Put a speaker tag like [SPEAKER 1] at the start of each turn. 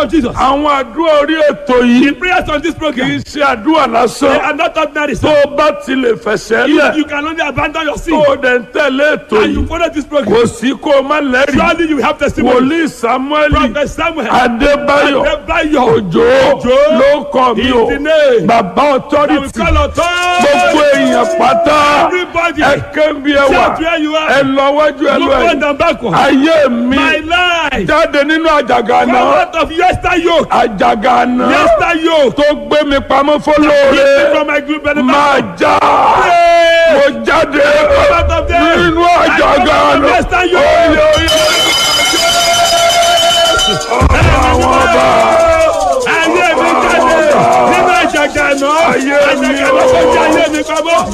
[SPEAKER 1] of Jesus.
[SPEAKER 2] àwọn àdúrà orí ètò yìí
[SPEAKER 1] Prayers on this
[SPEAKER 2] kì í
[SPEAKER 1] program.
[SPEAKER 2] ṣe àdúrà
[SPEAKER 1] They
[SPEAKER 2] lásán
[SPEAKER 1] are not ordinary.
[SPEAKER 2] tó
[SPEAKER 1] sir.
[SPEAKER 2] o bá ti lè fẹsẹ̀
[SPEAKER 1] You,
[SPEAKER 2] lẹ̀
[SPEAKER 1] you can only abandon your
[SPEAKER 2] tó
[SPEAKER 1] sin
[SPEAKER 2] o dẹ̀ ń tẹ̀lé ètò
[SPEAKER 1] and you
[SPEAKER 2] yìí
[SPEAKER 1] follow this program.
[SPEAKER 2] kò sí kó o má lẹ́rìí
[SPEAKER 1] Surely you have testimony.
[SPEAKER 2] wòlíì samuel
[SPEAKER 1] Prophet Samuel.
[SPEAKER 2] adébáyọ̀
[SPEAKER 1] Adébáyọ̀.
[SPEAKER 2] òjò
[SPEAKER 1] Òjó.
[SPEAKER 2] ló kọ́ mi o
[SPEAKER 1] His name.
[SPEAKER 2] bàbá
[SPEAKER 1] I will
[SPEAKER 2] authority
[SPEAKER 1] call authority.
[SPEAKER 2] gbogbo èèyàn pátá
[SPEAKER 1] Everybody.
[SPEAKER 2] ẹ kébi ẹ wà
[SPEAKER 1] Shout where you
[SPEAKER 2] ẹ
[SPEAKER 1] are.
[SPEAKER 2] lọ wájú ẹ
[SPEAKER 1] Look
[SPEAKER 2] lọ
[SPEAKER 1] forward
[SPEAKER 2] ẹ
[SPEAKER 1] and backward.
[SPEAKER 2] ayé mi
[SPEAKER 1] My life.
[SPEAKER 2] jáde nínú àjàgà
[SPEAKER 1] Come
[SPEAKER 2] náà
[SPEAKER 1] out of yester yoke.
[SPEAKER 2] àjàgà náà
[SPEAKER 1] Yester yoke.
[SPEAKER 2] tó gbé mi pamọ́
[SPEAKER 1] Keep me
[SPEAKER 2] fọlọ́ọ̀rẹ́
[SPEAKER 1] from my group benefit.
[SPEAKER 2] máa já
[SPEAKER 1] Pray.
[SPEAKER 2] mo jáde
[SPEAKER 1] Come out of there.
[SPEAKER 2] nínú
[SPEAKER 1] I
[SPEAKER 2] àjàgà
[SPEAKER 1] come out of
[SPEAKER 2] náà
[SPEAKER 1] yester yoke.
[SPEAKER 2] oyè oyè àwọn ọba
[SPEAKER 1] Ayé mi jáde nínú àjàgà náà.
[SPEAKER 2] Ayé mi
[SPEAKER 1] Àjàgà náà
[SPEAKER 2] o.
[SPEAKER 1] kọjá ayé mi pamọ́.